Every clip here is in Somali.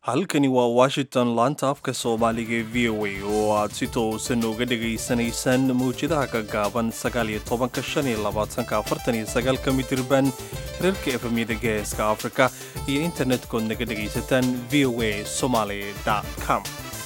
halkani waa washington laanta afka soomaaliga ee v o a oo aad si toosan uga dhegaysanaysaan mawjadaha ka gaaban sagaaliyo tobanka shan iyo labaatanka afartan iyo sagaalka mitirban hirarka efemyada geeska afrika iyo internet-kood naga dhegaysataan v o a somaly com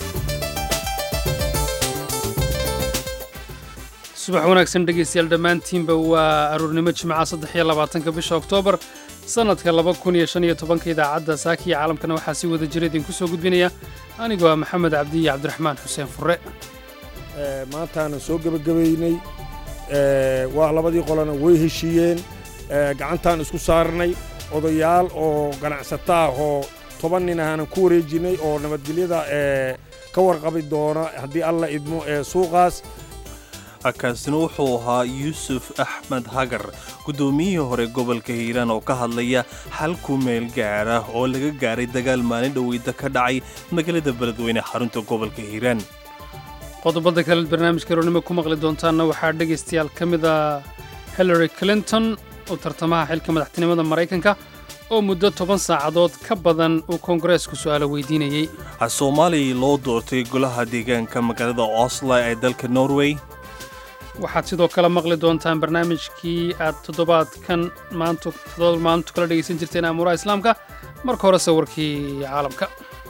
subax wanaagsan dhegaystayaal dhammaantiinba waa aruurnimo jimcaha saddex iyo labaatanka bisha oktoobar sannadka laba kun iyo shan iyo tobanka idaacadda saaka iyo caalamkana waxaa si wada jira idinku soo gudbinaya anigoo ah maxamed cabdi iyo cabdiraxmaan xuseen furre maantaana soo gebagabaynay waa labadii qolana way heshiiyeen gacantaan isku saarnay odayaal oo ganacsato ah oo toban nin ahaanan ku wareejinnay oo nabadgelyada ka warqabi doona haddii alla idmo ee suuqaas kaasina wuxuu ahaa yuusuf axmed hagar guddoomiyihii hore gobolka hiiraan oo ka hadlaya xal ku meel gaara oo laga gaaray dagaal maalin dhoweyda ka dhacay magaalada beledweyne xarunta gobolka hiiraan qodobada kale barnaamijka roonimo ku maqli doontaanna waxaa dhegaystayaal ka mid a hillary clinton oo tartamaha xilka madaxtinimada maraykanka oo muddo toban saacadood ka badan uu koongareesku su'aalo weydiinayey soomaaliya loo doortay golaha deegaanka magaalada oslo ee dalka norway waxaad sidoo kale maqli doontaan barnaamijkii aad toddobaadkan maanta toddobaad maalintu kala dhegaysan jirteen amuuraha islaamka marka hore sawirkii caalamka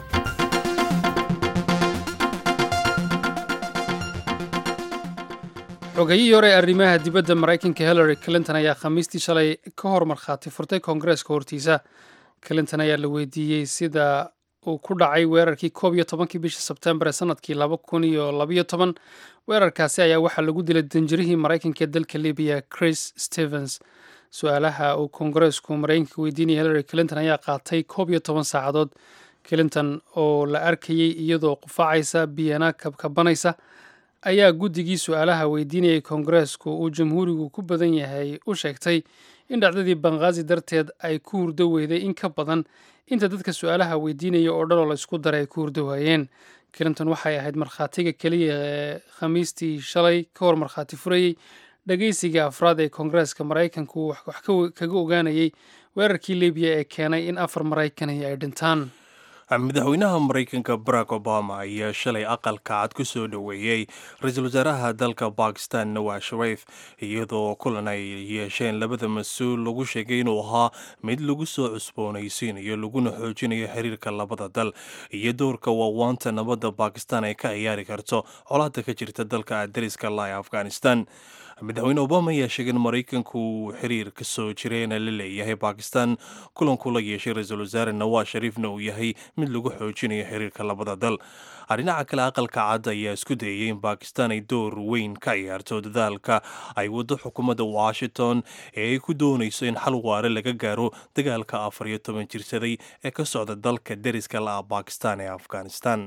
xogayihii hore ee arrimaha dibadda maraykanka hillary clinton ayaa khamiistii shalay ka hor markhaati furtay koongareeska hortiisa clinton ayaa la weydiiyey sida uu ku dhacay weerarkii koob iyo tobankii bishii sebtembar ee sanadkii laba kun iyo labayo toban weerarkaasi ayaa waxaa lagu dilay danjirihii maraykanka ee dalka libiya chris stevens su-aalaha uu koongareesku maraykanka weydiinaya hillary clinton ayaa qaatay koob iyo toban saacadood clinton oo la arkayey iyadoo qufaacaysa biyana kabkabanaysa ayaa guddigii su-aalaha weydiinayay koongareesku uu jamhuurigu ku badan yahay u sheegtay in dhacdadii banqaazi darteed ay ku hurdo weyday in ka badan inta dadka su-aalaha weydiinaya oo dhan oo la isku daray ay ku hurdo waayeen clinton waxay ahayd markhaatiga keliya ee khamiistii shalay ka hor markhaati furayey dhegaysiga afraad ee koongareeska maraykanku wax kaga ogaanayay weerarkii libiya ee keenay in afar maraykani ay dhintaan madaxweynaha maraykanka barack obama ayaa shalay aqalka cad ku soo dhoweeyey ra-iisul wasaaraha dalka bakistan nawaz sharif iyadoo kulan ay yeesheen labada mas-uul lagu sheegay inuu ahaa mid lagu soo cusboonaysiinayo laguna xoojinayo xiriirka labada dal iyo doorka waawaanta nabadda bakistan ay ka ciyaari karto colaada ka jirta dalka dariska la ee afghanistan madaxweyne obama ayaa sheegay in maraykanku xiriir ka soo jireena la leeyahay bakistan kulanku la yeeshay ra-iisul wasaare nawaz shariifna uu yahay mid lagu xoojinayo xiriirka labada dal dhinaca kale aqalka cad ayaa isku dayay in bakistan ay door weyn ka ciyaarto dadaalka ay waddo xukuumadda washington ee ay ku doonayso in xal waare laga gaaro dagaalka afar iyo toban jirsaday ee ka socda dalka deriska la-a bakistan ee afghanistan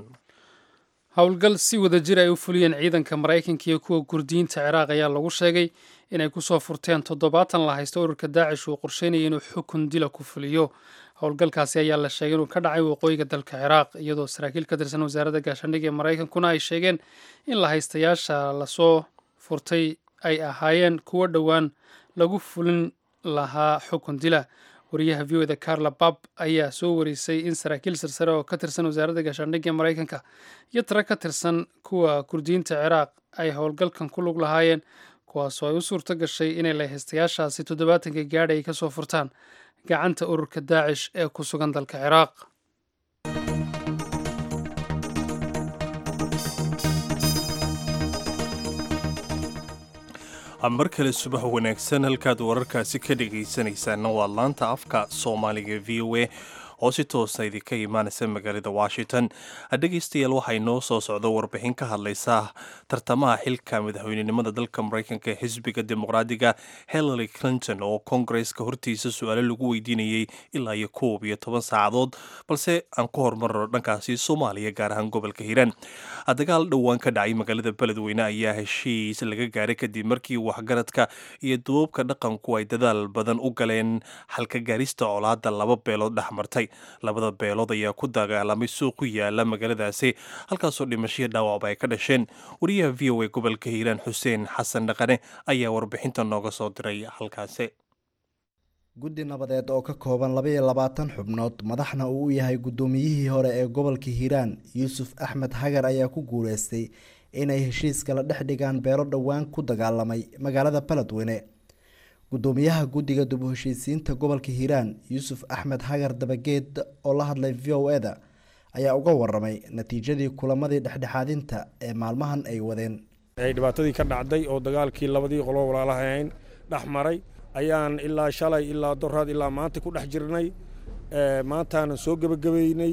howlgal si wada jir ay u fuliyeen ciidanka maraykanka iyo kuwa kurdiyiinta ciraaq ayaa lagu sheegay inay kusoo furteen toddobaatan la haysto ururka daacish uu qorsheynaya inuu xukun dila ku fuliyo howlgalkaasi ayaa la sheegay inuu ka dhacay waqooyiga dalka ciraaq iyadoo saraakiil ka tirsan wasaaradda gaashaandhigga ee maraykankuna ay sheegeen in la haystayaasha lasoo furtay ay ahaayeen kuwo dhowaan lagu fulin lahaa xukun dila wariyaha v o da carla bab ayaa soo warisay in saraakiil sarsare oo ka tirsan wasaaradda gaashaandhigga ee maraykanka iyo tiro ka tirsan kuwa kurdiyiinta ciraaq ay howlgalkan ku lug lahaayeen kuwaasoo ay u suurto gashay inay lahaystayaashaasi toddobaatanka gaadha ay ka soo furtaan gacanta ururka daacish ee ku sugan dalka ciraaq mar kale subax wanaagsan halkaad wararkaasi ka dhegaysanaysaana waa laanta afka soomaaliga v o a oo si toosa idinka imaanaysa magaalada washington dhegaystayaal waxaa inoo soo socda warbixin ka hadlaysa tartamaha xilka madaxweynenimada dalka maraykanka ee xisbiga dimuqraadiga hillary clinton oo kongareska hortiisa su-aalo lagu weydiinayey ilaa iyo koob iyo toban saacadood balse aan ku hormarno dhankaasi soomaaliya gaar ahaan gobolka hiiraan dagaal dhowaan ka dhacay magaalada beledweyne ayaa heshiis laga gaaray kadib markii waxgaradka iyo duubabka dhaqanku ay dadaal badan u galeen xalka gaarista colaada laba beelood dhex martay labada beelood ayaa ku dagaalamay suuq ku yaala magaaladaasi halkaasoo dhimashaya dhaawacba ay ka dhasheen wariyaha v o a gobolka hiiraan xuseen xasan dhaqane ayaa warbixinta nooga soo diray halkaasi guddi nabadeed oo ka kooban labaiyo labaatan xubnood madaxna uu u yahay guddoomiyihii hore ee gobolka hiiraan yuusuf axmed hagar ayaa ku guuleystay inay heshiis kala dhex dhigaan beelo dhowaan ku dagaalamay magaalada beledweyne guddoomiyaha guddiga dib u heshiisiinta gobolka hiiraan yuusuf axmed hagar dabageed oo la hadlay v o e da ayaa uga waramay natiijadii kulamadii dhexdhexaadinta ee maalmahan ay wadeen ay dhibaatadii ka dhacday oo dagaalkii labadii qolo walaalahayn dhex maray ayaan ilaa shalay ilaa doraad ilaa maanta ku dhex jirnay maantaanan soo gebagabaynay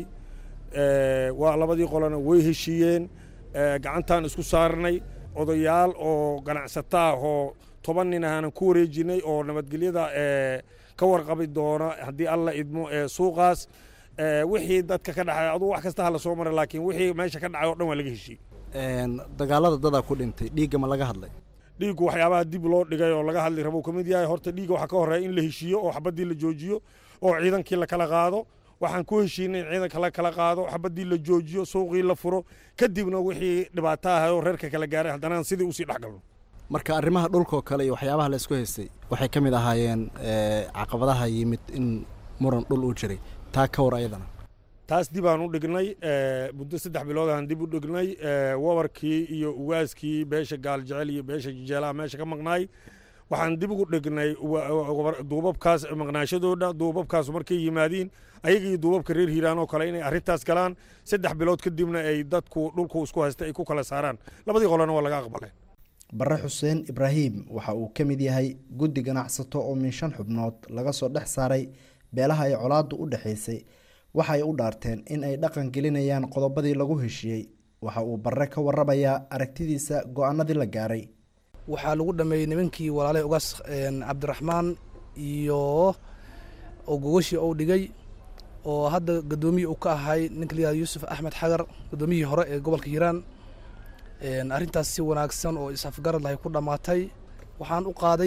waa labadii qolona way heshiiyeen gacantaan isku saarnay odayaal oo ganacsato ah oo toban nin ahaanan ku wareejinay oo nabadgelyada ka warqabi doona haddii alla idmo suuqaas wixii dadka ka dhacay adugu wax kasta hala soo maray laakiin wixii meesha ka dhacay o dhan waa laga heshiiyey dagaalada dadaa ku dhintay dhiigga ma laga hadlay dhiiggu waxyaabaha dib loo dhigay oo laga hadli rabo ka mid yahay horta dhiigga waxaa ka horreeya in la heshiiyo oo xabaddii la joojiyo oo ciidankii la kala qaado waxaan ku heshiinay in ciidanka la kala qaado xabaddii la joojiyo suuqii la furo kadibna wixii dhibaato ahay oo reerka kala gaaray haddana sidii usii dhex galno marka arrimaha dhulkoo kale iyo waxyaabaha la isku haystay waxay ka mid ahaayeen caqabadaha yimid in muran dhul uu jiray taa ka war ayadana taas dib aan u dhignay muddo saddex bilood aan dib u dhignay wabarkii iyo ugaaskii beesha gaaljecel iyo beesha jijeelaha meesha ka maqnaay waxaan dib ugu dhignay duubabkaas maqnaashadooda duubabkaas markay yimaadiin ayagii duubabka reer hiiraan oo kale inay arrintaas galaan saddex bilood kadibna ay dadku dhulku isku haysta ay ku kala saaraan labadii qolena waa laga aqbalay bare xuseen ibraahim waxa uu ka mid yahay guddi ganacsato oo min shan xubnood laga soo dhex saaray beelaha ay colaaddu u dhexaysay waxa ay u dhaarteen in ay dhaqan gelinayaan qodobadii lagu heshiiyey waxa uu barre ka waramayaa aragtidiisa go-aanadii la gaaray waxaa lagu dhameeyey nimankii walaalay ugaas cabdiraxmaan iyo oo gogashii ou dhigay oo hadda guddoomiyi uu ka ahay ninka layihahdo yuusuf axmed xagar guddoomiyihii hore ee gobolka hiiraan arrintaas si wanaagsan oo is-afgarad lahay ku dhammaatay waxaan u qaaday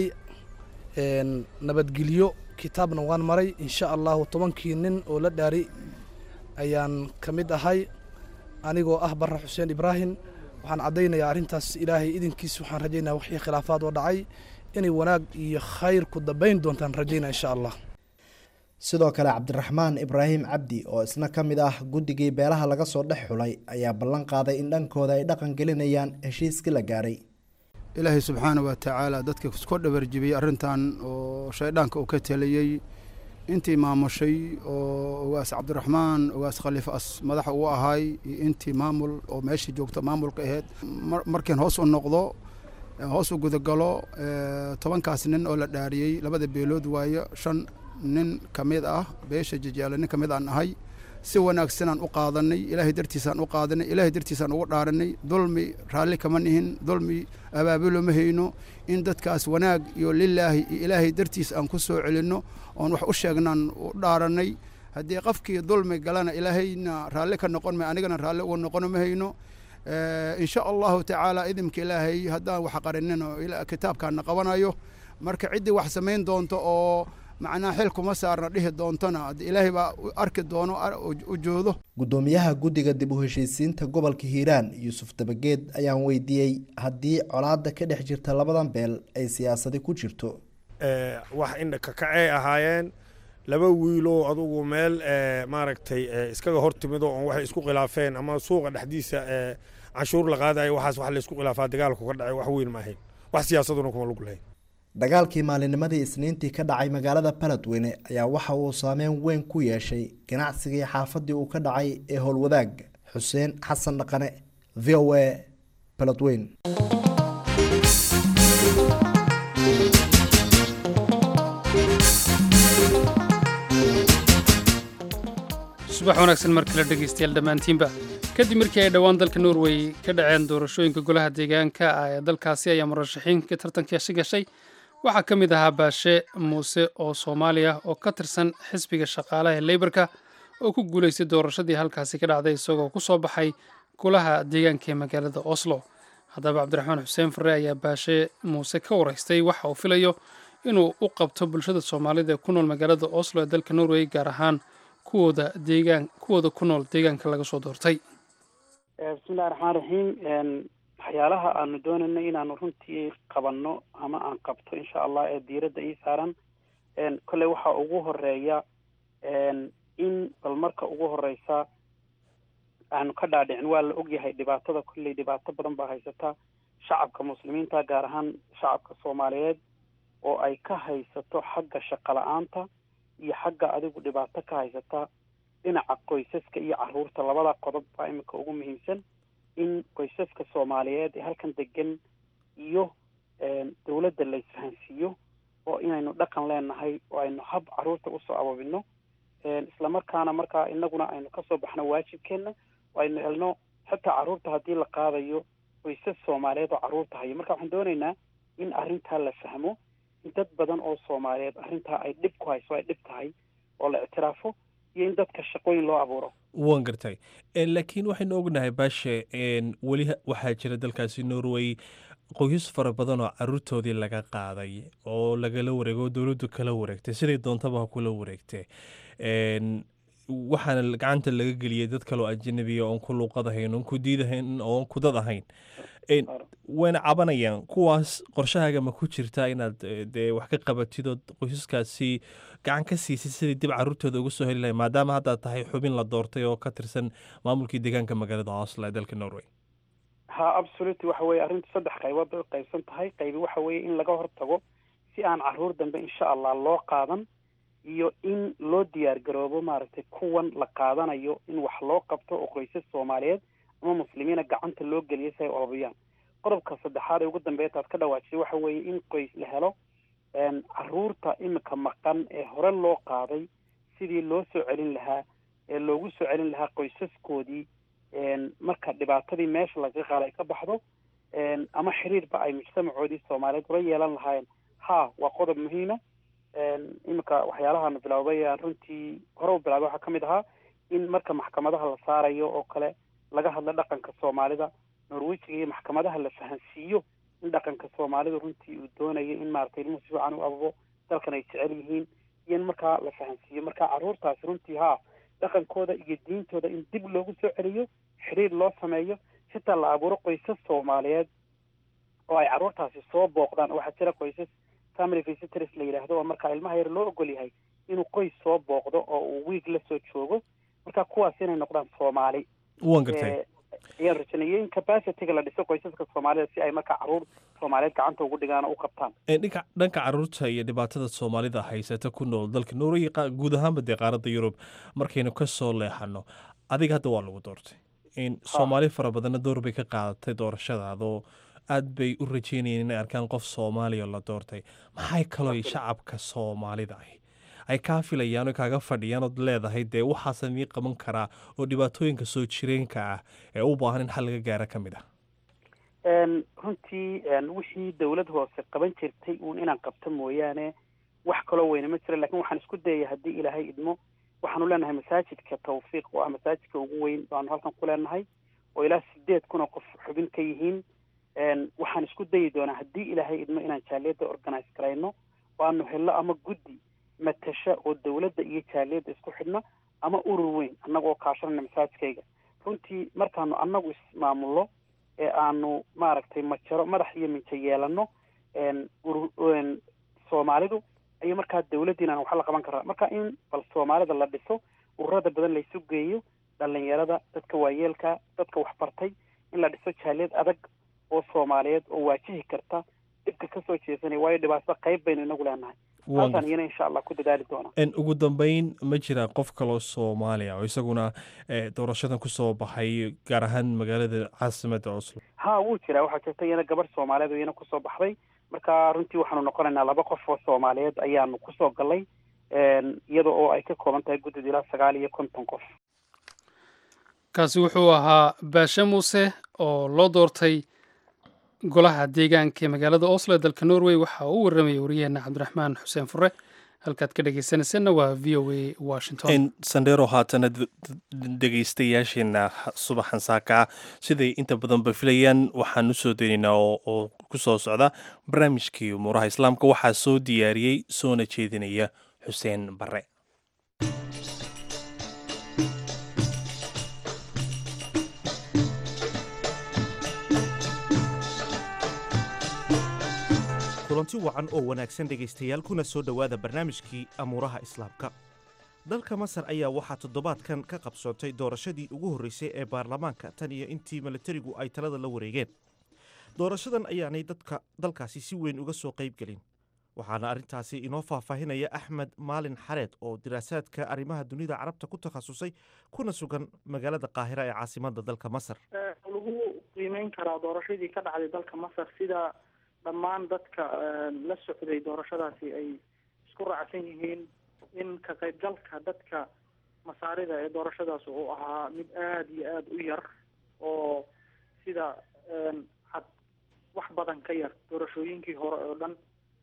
nabadgelyo kitaabna waan maray insha allahu tobankii nin oo la dhaari ayaan ka mid ahay anigoo ah barre xuseen ibraahim waxaan caddaynayaa arrintaas ilaahay idinkiis waxaan rajaynaya wixii khilaafaad oo dhacay inay wanaag iyo khayr ku dambayn doontaan rajaynaya insha allah sidoo kale cabdiraxmaan ibraahim cabdi oo isna ka mid ah guddigii beelaha laga soo dhex xulay ayaa ballan qaaday in dhankooda ay dhaqan gelinayaan heshiiskii la gaaray ilaahay subxaana wa tacaala dadka isku dhabarjibiyey arrintan oo shayddaanka uu ka teliyey intii maamushay oo ogaas cabdiraxmaan ogaas khaliifa as madaxa uu ahaay iyo intii maamul oo meeshii joogta maamulka ahayd markiin hoos u noqdo hoos u gudagalo tobankaas nin oo la dhaariyey labada beelood waayo shan nin ka mid ah beesha jajaale nin ka mid aan ahay si wanaagsanaan u qaadanay ilaahay dartiisaan u qaadanay ilaahay dartiisaan ugu dhaaranay dulmi raalli kama nihin dulmi abaabulo ma hayno in dadkaas wanaag iyo lilaahi iyo ilaahay dartiis aan ku soo celinno oon wax u sheegnaan u dhaaranay haddii qofkii dulmi galana ilaahayna raalli ka noqon ma anigana raalli uga noqono ma hayno insha allahu tacaala idimka ilaahay haddaan wax qarinin oo kitaabkaana qabanayo marka ciddii wax samayn doonto oo macnaa xil kuma saarna dhihi doontona ilaahay baa arki doono ujoodo guddoomiyaha guddiga dib u heshiisiinta gobolka hiiraan yuusuf dabageed ayaan weydiiyey haddii colaadda ka dhex jirta labadan beel ay siyaasadi ku jirto wax indhakakacey ahaayeen laba wiiloo adugu meel maaragtay iskaga hor timido oon waxay isku khilaafeen ama suuqa dhexdiisa canshuur la qaadayo waxaas wax laysku khilaafaa dagaalku ka dhacay wax weyn ma ahayn wax siyaasaduna kuma lug lahayn dagaalkii maalinimadii isniintii ka dhacay magaalada baledweyne ayaa waxa uu saameyn weyn ku yeeshay ganacsigii xaafadii uu ka dhacay ee howlwadaag xuseen xasan dhaqane v o a baledweyn subax wanaagsan mar kale dhegaystayaal dhammaantiinba kadib markii ay dhowaan dalka norway ka dhaceen doorashooyinka golaha deegaanka ah ee dalkaasi ayaa murashaxiinka tartankeesi gashay waxaa ka mid ahaa baashe muuse oo soomaaliya oo ka tirsan xisbiga shaqaalaha ee leybarka oo ku guulaystay doorashadii halkaasi ka dhacday isagoo ku soo baxay golaha deegaanka ee magaalada oslo haddaba cabdiraxmaan xuseen farre ayaa baashe muuse ka waraystay waxa uu filayo inuu u qabto bulshada soomaalida ee ku nool magaalada oslo ee dalka norway gaar ahaan kuwooda deegaan kuwooda ku nool deegaanka laga soo doortay bismillahi raxmaan raxiim waxyaalaha aanu doonayno inaanu runtii qabanno ama aan qabto insha allah ee diiradda ii saaran kolley waxaa ugu horeeya in bal marka ugu horeysa aanu ka dhaadhicin waa la ogyahay dhibaatada kolley dhibaato badan baa haysata shacabka muslimiinta gaar ahaan shacabka soomaaliyeed oo ay ka haysato xagga shaqo la-aanta iyo xagga adigu dhibaato ka haysata dhinaca qoysaska iyo caruurta labada qodob baa iminka ugu muhiimsan in qoysaska soomaaliyeed ee halkan degan iyo dawladda la isfahansiiyo oo inaynu dhaqan leenahay oo aynu hab caruurta usoo abaabino islamarkaana markaa inaguna aynu kasoo baxno waajibkeena oo aynu helno xitaa caruurta haddii la qaadayo qoysas soomaaliyeed oo caruurta hayo marka waxaan doonaynaa in arrintaa la fahmo in dad badan oo soomaaliyeed arrintaa ay dhib ku hayso ay dhib tahay oo la ictiraafo iyo in dadka shaqooyin loo abuuro waan gartay laakiin waxaynu ognahay baashe weli waxaa jira dalkaasi norway qoysas fara badan oo caruurtoodii laga qaaday oo lagala wareegay oo dowladdu kala wareegtay siday doontaba ha kula wareegtay waxaana gacanta laga geliyay dad kaloo ajanabiya oon ku luuqadahayn oon ku diidahayn oon ku dad ahayn wayna cabanayaan kuwaas qorshahaaga ma ku jirtaa inaad dee wax ka qabatid oo qoysaskaasi gacan ka siisid sidai dib caruurtooda uga soo heli lahay maadaama haddaad tahay xubin la doortay oo ka tirsan maamulkii deegaanka magaalada oslo ee dalka norway ha absolutely waxa weye arrintu saddex qaybood bay u qaybsan tahay qaybi waxa weeye in laga hortago si aan caruur dambe insha allah loo qaadan iyo in loo diyaar garoobo maaragtay kuwan la qaadanayo in wax loo qabto oo qoysas soomaaliyeed ama muslimiina gacanta loo geliyo si ay olobiyaan qodobka saddexaad ee ugu dambeeya taad ka dhawaajisay waxa weeye in qoys la helo caruurta imika maqan ee hore loo qaaday sidii loo soo celin lahaa ee loogu soo celin lahaa qoysaskoodii marka dhibaatadii meesha laga qaala ay ka baxdo ama xiriirba ay mujtamacoodii soomaaliyeed ula yeelan lahaayeen ha waa qodob muhiima iminka waxyaalahaanu bilowday aan runtii hore u bilaabay waxaa ka mid ahaa in marka maxkamadaha la saarayo oo kale laga hadlo dhaqanka soomaalida norwejiga iyo maxkamadaha la fahansiiyo in dhaqanka soomaalidu runtii uu doonayo in maaragtay ilmuhu si fiican u ababo dalkan ay jecel yihiin iyo in markaa la fahansiiyo marka caruurtaasi runtii haa dhaqankooda iyo diintooda in dib loogu soo celiyo xiriir loo sameeyo xitaa la abuuro qoysas soomaaliyeed oo ay caruurtaasi soo booqdaan waxaa jira qoysas family visitors la yidhaahdo oo markaa ilmaha yar loo ogol yahay inuu qoys soo booqdo oo uu wiig la soo joogo marka kuwaas inay noqdaan soomaali waan gartay ayaan rajaneeyey capacityga la dhiso qoysaska soomaalida si ay markaa caruur soomaaliyeed gacanta ugu dhigaan oo u qabtaan dhinka dhanka caruurta iyo dhibaatada soomaalida haysata ku nool dalka norway guud ahaanba dee qaaradda yurub markaynu ka soo leexano adiga hadda waa lagu doortay soomaali fara badanna door bay ka qaadatay doorashadaadoo aad bay u rajeynayeen inay arkaan qof soomaaliya la doortay maxay kaloo shacabka soomaalida ahi ay kaa filayaan oo kaaga fadhiyaan ood leedahay dee waxaasan mii qaban karaa oo dhibaatooyinka soo jireenka ah ee u baahan in xal laga gaara ka mid ah runtii wixii dawlad hoose qaban jirtay uun inaan qabto mooyaane wax kaloo weyne ma jira lakin waxaan isku dayaya haddii ilaahay idmo waxaanu leenahay masaajidka tawfiiq oo ah masaajidka ugu weyn baanu halkan ku leenahay oo ilaa sideed kun oo qof xubin ka yihiin waxaan isku dayi doonaa haddii ilaahay idmo inaan jaaliyadda organize garayno oo aanu helno ama guddi matasha oo dawladda iyo jaaliyadda isku xidhna ama urur weyn annaga oo kaashanayna masaajidkayga runtii markaanu annagu ismaamulno ee aanu maaragtay majaro madax iyo minjo yeelano soomaalidu ayuu markaa dawladdiina wax la qaban karaa marka in bal soomaalida la dhiso ururada badan laysu geeyo dhalinyarada dadka waayeelka dadka waxbartay in la dhiso jaaliyad adag oo soomaaliyeed oo waajihi karta dhibka kasoo jeesanaya waayo dhibaatada qayb baynu inagu leenahay taasaan iyana insha allah ku dadaali doonaa ugu dambeyn ma jira qof kaloo soomaaliya oo isaguna doorashadan kusoo baxay gaar ahaan magaalada caasimadda oslo ha wuu jiraa waxaa jirta iyana gabarh soomaaliyeed oo iyana kusoo baxday marka runtii waxaanu noqonaynaa laba qof oo soomaaliyeed ayaanu kusoo galay iyada oo ay ka kooban tahay guddida ilaa sagaal iyo konton qof kaasi wuxuu ahaa baashe muuse oo loo doortay golaha deegaanka ee magaalada oslo ee dalka norway waxa uu warramayay wariyaheenna cabdiraxmaan xuseen fure halkaad ka dhegeysanaysanna waa v o a washington sandheero haatana dhegeystayaasheenna subaxan saaka siday inta badanba filayaan waxaan usoo daynaynaa oo ku soo socda barnaamijkii umuuraha islaamka waxaa soo diyaariyey soona jeedinaya xuseen bare kulanti wacan oo wanaagsan dhegaystayaal kuna soo dhowaada barnaamijkii amuuraha islaamka dalka masar ayaa waxaa toddobaadkan ka qabsoontay doorashadii ugu horreysay ee baarlamaanka tan iyo intii milatarigu ay talada la wareegeen doorashadan ayaanay dadka dalkaasi si weyn uga soo qayb gelin waxaana arrintaasi inoo faahfaahinaya axmed maalin xareed oo diraasaadka arrimaha dunida carabta ku takhasusay kuna sugan magaalada qaahira ee caasimadda dalka masar lagu qiimeyn karaa doorashadii ka dhacday dalka masar sida dhammaan dadka la socday doorashadaasi ay isku raacsan yihiin in ka qaybgalka dadka masaarida ee doorashadaas uu ahaa mid aada iyo aada u yar oo sida had wax badan ka yar doorashooyinkii hore oo dhan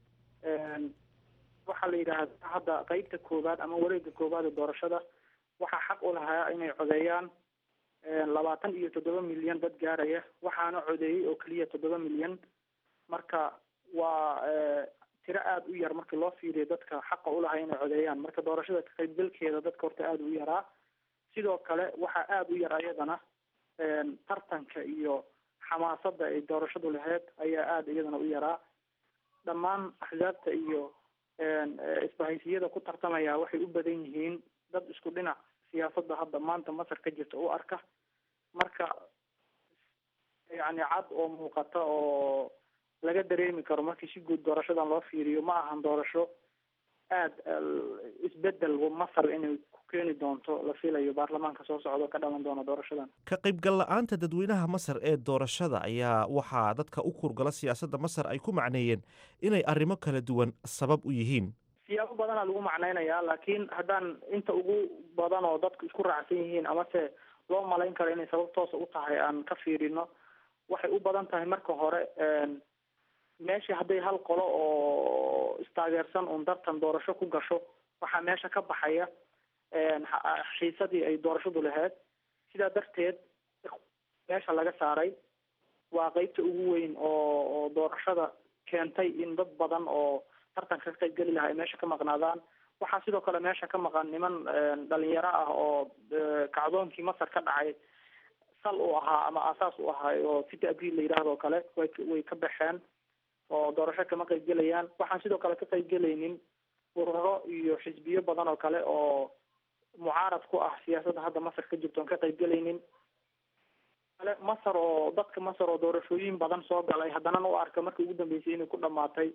waxaa la yidhaahdaa hadda qeybta koowaad ama wareega koowaad ee doorashada waxaa xaq u lahaa inay codeeyaan labaatan iyo toddoba milyan dad gaaraya waxaana codeeyey oo keliya toddoba milyan marka waa tiro aada u yar markii loo fiiriyo dadka xaqa ulahaa inay codeeyaan marka doorashada ka qaybgalkeeda dadka horta aada u yaraa sidoo kale waxaa aada u yar ayadana tartanka iyo xamaasadda ay doorashadu lahayd ayaa aada iyadana u yaraa dhammaan axsaabta iyo isbahaysiyada ku tartamaya waxay u badan yihiin dad isku dhinac siyaasadda hadda maanta masar ka jirta u arka marka yacni cad oo muuqata oo laga dareemi karo markii si guud doorashadan loo fiiriyo ma ahan doorasho aada isbedel masar inay ku keeni doonto la filayo baarlamaanka soo socdo ka dhalan doona doorashadan ka qaybgal la-aanta dadweynaha masar ee doorashada ayaa waxaa dadka u kurgala siyaasadda masar ay ku macneeyeen inay arrimo kala duwan sabab u yihiin siyaabo badanaa lagu macneynayaa laakiin haddaan inta ugu badan oo dadku isku raacsan yihiin amase loo malayn karo inay sabab toosa u tahay aan ka fiirino waxay u badan tahay marka hore meesha hadday hal qolo oo istaageersan uun dartan doorasho ku gasho waxaa meesha ka baxaya xiisadii ay doorashadu lahayd sidaa darteed meesha laga saaray waa qeybta ugu weyn oo oo doorashada keentay in dad badan oo tartanka ka qaybgeli lahaa ay meesha ka maqnaadaan waxaa sidoo kale meesha ka maqan niman dhalinyaro ah oo kacdoonkii masar ka dhacay sal u ahaa ama aasaas u ahaa oo city abriil la yidhaahdo o kale way way ka baxeen oo doorasho kama qaybgelayaan waxaan sidoo kale ka qaybgelaynin ururo iyo xisbiyo badan oo kale oo mucaarad ku ah siyaasadda hadda masar ka jirto on ka qaybgelaynin kale masar oo dadka masar oo doorashooyin badan soo galay haddana u arka markii ugu dambeysay inay ku dhamaatay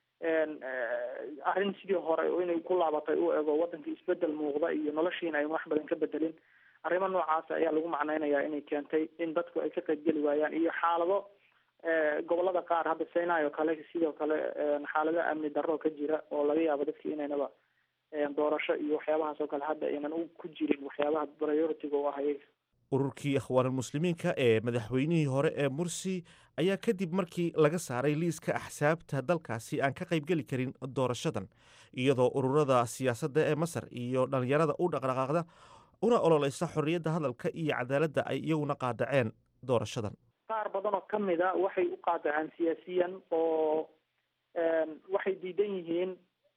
arrin sidii hore inay ku laabatay u ego waddanka isbedel muuqda iyo noloshiina ay wax badan ka bedelin arrimo noocaas ayaa lagu macneynayaa inay keentay in dadku ay ka qaybgeli waayaan iyo xaalado gobolada qaar hadda sinai oo kale sidoo kale xaalado amni darro ka jira oo laga yaabo dadki inaynaba doorasho iyo waxyaabahaas oo kale hadda aynan ku jirin waxyaabaha priority-ga u ah iyaga ururkii ikhwaanulmuslimiinka ee madaxweynihii hore ee mursi ayaa kadib markii laga saaray liiska axsaabta dalkaasi aan ka qaybgeli karin doorashadan iyadoo ururada siyaasadda ee masar iyo dhallinyarada u dhaqdhaqaaqda una ololeysa xorriyadda hadalka iyo cadaaladda ay iyaguna qaadaceen doorashadan qaar badan oo kamid a waxay u qaadaceen siyaasiyan oo waxay diidan yihiin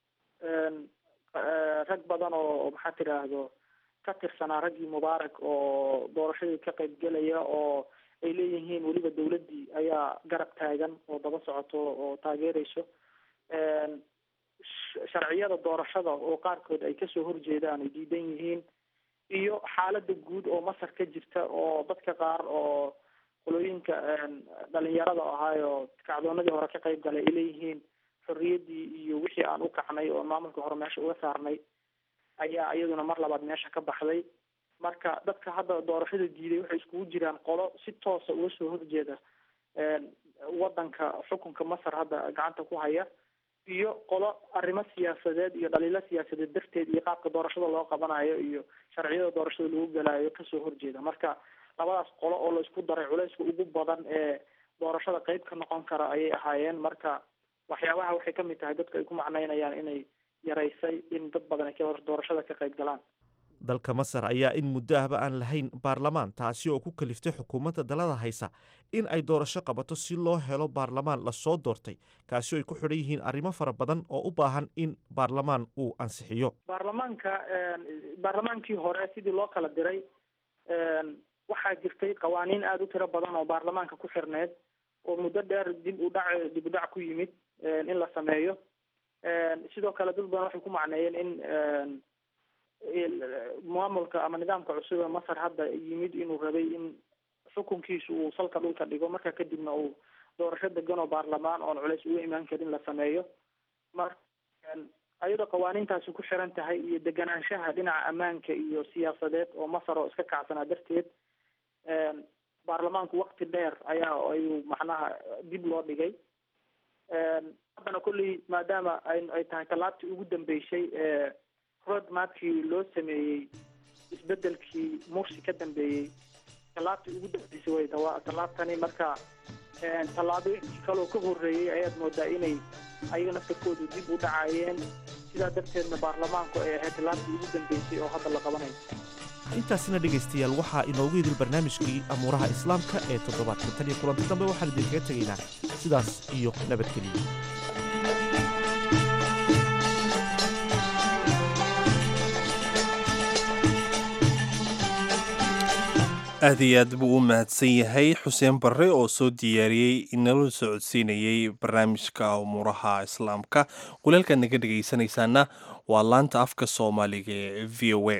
rag badan oo maxaa tidhaahdo ka tirsanaa raggii mubaarak oo doorashadii ka qaybgelaya oo ay leeyihiin weliba dawladdii ayaa garab taagan oo daba socoto oo taageereyso sharciyada doorashada oo qaarkood ay kasoo horjeedaan ay diidan yihiin iyo xaalada guud oo masar ka jirta oo dadka qaar oo qolooyinka dhalinyarada ahaayo kacdoonadii hore ka qayb galay ay leeyihiin xorriyaddii iyo wixii aan u kacnay oo maamulka hore meesha uga saarnay ayaa iyaduna mar labaad meesha ka baxday marka dadka hadda doorashada diiday waxay iskugu jiraan qolo si toosa uga soo horjeeda waddanka xukunka masar hadda gacanta ku haya iyo qolo arrimo siyaasadeed iyo dhaliilo siyaasadeed darteed iyo qaabka doorashada loo qabanayo iyo sharciyada doorashada lagu galaayo kasoo horjeeda marka labadaas qolo oo laisku daray culayska ugu badan ee doorashada qeyb ka noqon kara ayay ahaayeen marka waxyaabaha waxay kamid tahay dadku ay ku macneynayaan inay yaraysay in dad badan ay doorashada ka qayb galaan dalka masar ayaa in muddo ahba aan lahayn baarlamaan taasi oo ku kaliftay xukuumadda dalada haysa in ay doorasho qabato si loo helo baarlamaan lasoo doortay kaasi oo ay ku xidhan yihiin arrimo fara badan oo u baahan in baarlamaan uu ansixiyo baarlamaanka baarlamaankii hore sidii loo kala diray waxaa jirtay qawaaniin aada u tiro badan oo baarlamaanka ku xirneyd oo muddo dheer dib u dhac dib u dhac ku yimid in la sameeyo sidoo kale dad badan waxay ku macneeyeen in maamulka ama nidaamka cusub ee masar hadda yimid inuu rabay in xukunkiisu uu salka dhulka dhigo marka kadibna uu doorasho degan oo baarlamaan oon culeys uga imaan karin la sameeyo marka ayadoo qawaaniintaasi ku xiran tahay iyo deganaanshaha dhinaca ammaanka iyo siyaasadeed oo masar oo iska kacsanaa darteed baarlamaanku wakti dheer ayaa ayuu macnaha dib loo dhigay haddana kolley maadaama ay ay tahay tallaabtii ugu dambeysay ee road mapkii loo sameeyey isbedelkii mursi ka dambeeyey tallaabtii ugu dambeysay way tawa tallaabtani marka tallaabooyinkii kaloo ka horreeyey ayaad moodaa inay ayaga naftarkoodu dib u dhacayeen sidaa darteedna baarlamaanku ay ahayd tallaabtii ugu dambeysay oo hadda la qabanayo intaasina dhegaystayaal waxaa inoogu idil barnaamijkii amuuraha islaamka ee toddobaadka tan iyo kulanti dambe waxaan idinkaga tegaynaa sidaas iyo nabadgeliya aad iyo aad buu u mahadsan yahay xuseen barre oo soo diyaariyey inala socodsiinayey barnaamijka umuuraha islaamka qulaalkaad naga dhegaysanaysaana waa laanta afka soomaaliga ee v o a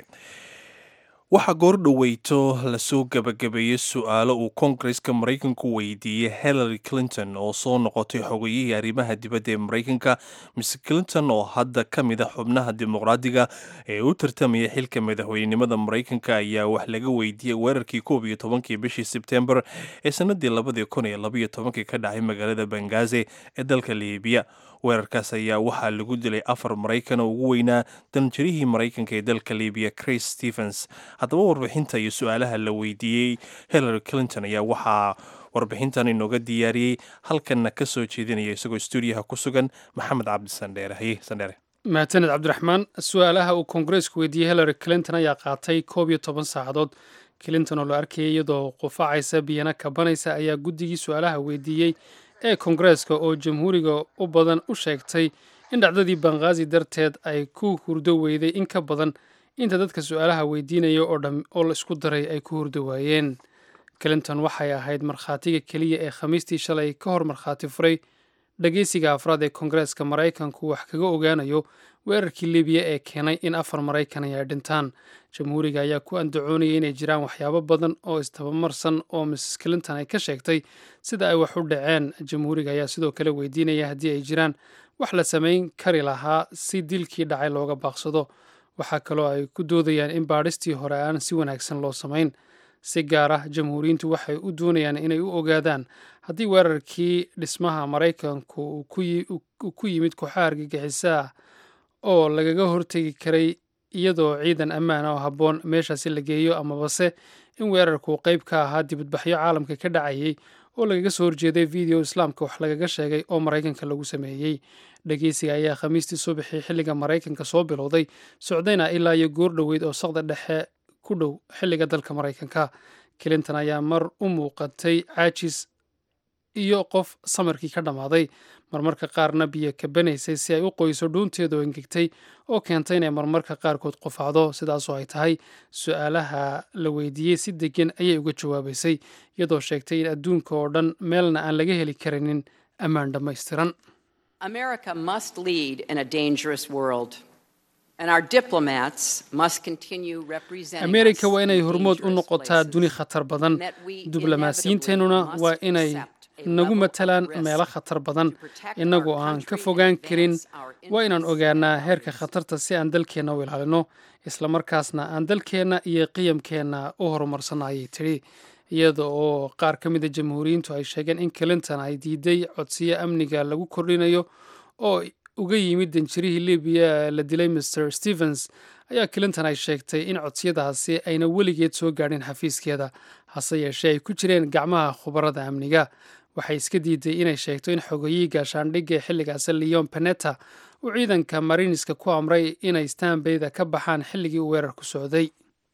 waxaa goor dhoweyto lasoo gabagabeeyey su-aalo uu koongareska maraykanku weydiiyey hillary clinton oo soo noqotay xogayihii arrimaha dibadda ee maraykanka miss clinton oo hadda ka mid a xubnaha dimuqraadiga ee u tartamaya xilka madaxweynenimada maraykanka ayaa wax laga weydiiyey weerarkii koob iyo tobankii bishii sebtembar ee sanadii labadii kun iyo labaiyo tobankii ka dhacay magaalada bangaze ee dalka liibiya weerarkaas ayaa waxaa lagu dilay afar maraykan oo ugu weynaa danjirihii maraykanka ee dalka libiya chris stephens haddaba warbixinta iyo su-aalaha la weydiiyey hillary clinton ayaa waxaa warbixintan inooga diyaariyey halkanna ka soo jeedinaya isagoo stuudiyaha ku sugan maxamed cabdi sandheere haye sandheere mahadsaned cabdiraxmaan su-aalaha uu koongareesku weydiiyey hillary clinton ayaa qaatay koob iyo toban saacadood clinton oo la arkayay iyadoo qufacaysa biyana kabanaysa ayaa guddigii su-aalaha weydiiyey ee koongareeska oo jamhuuriga u badan u sheegtay in dhacdadii banghaazi darteed ay ku hurdo weyday in ka badan inta dadka su-aalaha weydiinaya oo dham oo la isku daray ay ku hurdo waayeen clinton waxay ahayd markhaatiga keliya ee khamiistii shalay ka hor markhaati furay dhageysiga afraad ee koongareeska maraykanku wax kaga ogaanayo weerarkii libiya ee keenay in afar maraykan ay dhintaan jamhuuriga ayaa ku andacoonayay inay jiraan waxyaabo badan oo istabamarsan oo mrs clinton ay ka sheegtay sida ay wax u dhaceen jamhuuriga ayaa sidoo kale weydiinaya haddii ay jiraan wax la samayn kari lahaa si dilkii dhacay looga baaqsado waxaa kaloo ay ku doodayaan in baadhistii hore aan si wanaagsan loo samayn si gaar ah jamhuuriyiintu waxay u doonayaan inay u ogaadaan haddii weerarkii dhismaha maraykanku uu ku yimid kooxaha argagixisaah oo lagaga hortegi karay iyadoo ciidan ammaan oo habboon meeshaasi la geeyo amabase in weerarku qayb ka ahaa dibadbaxyo caalamka ka dhacayay oo lagaga soo horjeeday video islaamka wax lagaga sheegay oo maraykanka lagu sameeyey dhegeysiga ayaa khamiistii subaxii xilliga maraykanka soo bilowday socdayna ilaa iyo goor dhoweyd oo saqda dhexe ku dhow xilliga dalka maraykanka clinton ayaa mar u muuqatay caajis iyo qof samarkii ka dhammaaday marmarka qaarna biyo kabanaysay si ay u qoyso dhuunteeda oo engegtay oo keentay inay marmarka qaarkood qufacdo sidaasoo ay tahay su-aalaha la weydiiyey si degan ayay uga jawaabaysay iyadoo sheegtay in adduunka oo dhan meelna aan laga heli karinin ammaan dhammaystiran ameerika waa inay hormood u noqotaa duni khatar badan diblomaasiyiinteennuna waa inay nagu matalaan meelo khatar badan innagoo aan ka fogaan karin waa inaan ogaanaa heerka khatarta si aan dalkeenna u ilaalino islamarkaasna aan dalkeenna iyo qiyamkeenna u horumarsanno ayay tidhi iyada oo qaar ka mida jamhuuriyiintu ay sheegeen in clinton ay diiday codsiyo amniga lagu kordhinayo oo uga yimid danjirihii libiya la dilay master stevens ayaa clinton ay sheegtay in codsiyadaasi ayna weligeed soo gaadhin xafiiskeeda hase yeeshee ay ku jireen gacmaha khubarada amniga waxay iska diiday inay sheegto in xogayihii gaashaandhigga xilligaasi leon peneta uu ciidanka mariniska ku amray inay stanbayda ka baxaan xilligii uu weerarku socday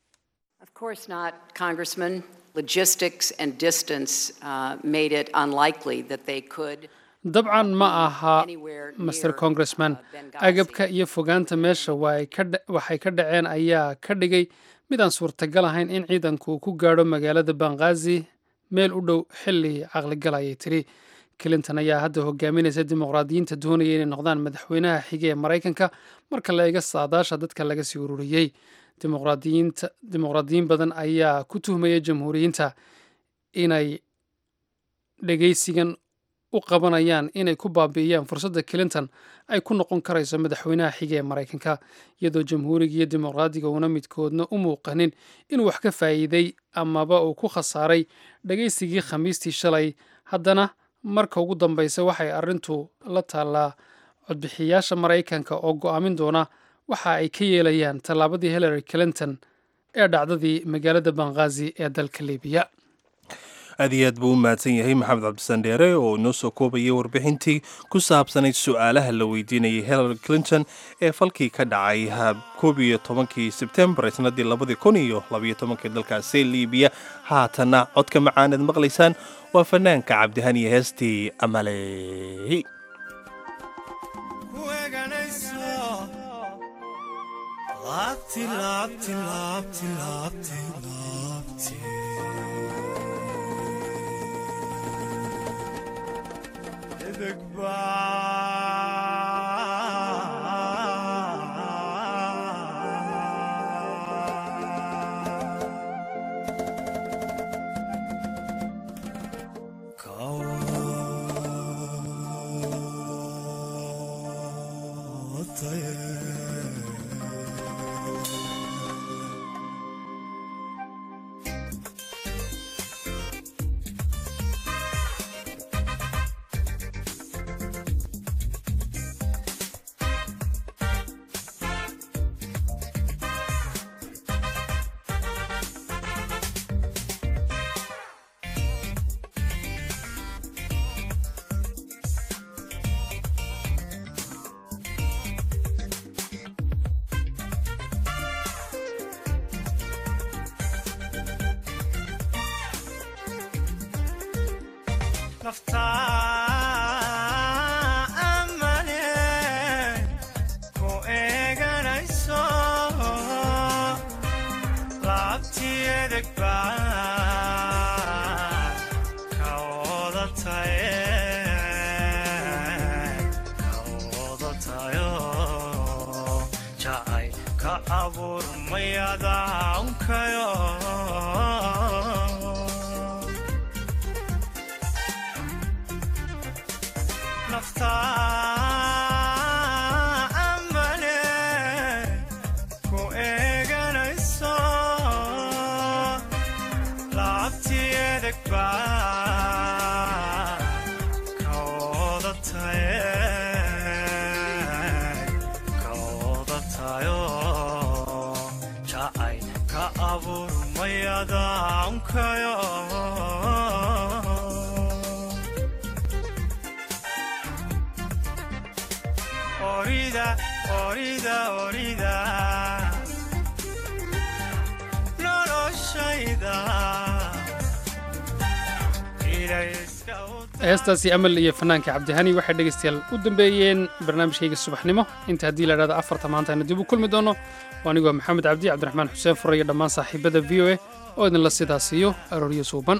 dabcan ma aha master congressman agabka iyo fogaanta meesha waxay ka dhaceen ayaa ka dhigay mid aan suurtagal ahayn in ciidanku uu ku gaadho magaalada banghaazi meel u dhow xilli caqligal ayay tidhi clinton ayaa hadda hogaaminaysa dimuqraadiyiinta doonaya inay noqdaan madaxweynaha xige ee maraykanka marka la eega saadaasha dadka laga sii ururiyey dimuqraadiyiin badan ayaa ku tuhmaya jamhuuriyiinta inay dhegeysigan u qabanayaan inay ku baabi'iyaan fursadda clinton ay ku noqon karayso madaxweynaha xige ee maraykanka iyadoo jamhuuriga iyo dimuqraadiga uuna midkoodna u muuqanin inuu wax ka faa'iiday amaba uu ku khasaaray dhegeysigii khamiistii shalay haddana marka ugu dambeysa waxay arrintu la taallaa codbixiyaasha maraykanka oo go'aamin doona waxa ay ka yeelayaan tallaabadii hillary clinton ee dhacdadii magaalada banghaazi ee dalka libiya aad iyo aad buu u mahadsan yahay maxamed cabdisandheere oo inoo soo koobayay warbixintii ku saabsanayd su-aalaha la weydiinayay hillary clinton ee falkii ka dhacay koob iyo tobankii sebtembar ee sannaddii labadii kun iyo labayo tobankii dalkaasi libiya haatanna codka macaanaad maqlaysaan waa fanaanka cabdihaniyo heestii amaley heestaasi amal iyo fanaanka cabdihani waxay dhegaystayaal u dambeeyeen barnaamijkayga subaxnimo inta haddii la idhahdo afarta maanta aynu dib u kulmi doono anigoo maxamed cabdi cabdiraxmaan xuseen fure iyo dhammaan saaxiibada v o a oo idinla sidaas iyo arooryo suuban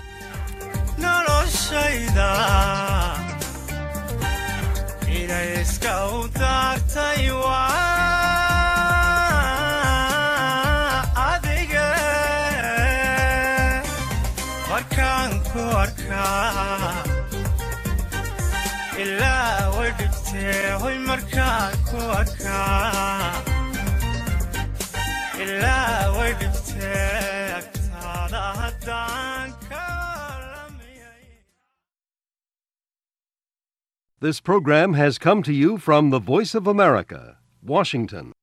ilaa way dhigtee hoy markaan ku arkaa ilaa way dhigtee agtaada haddaan ka This program has come to you from the Voice of America, Washington.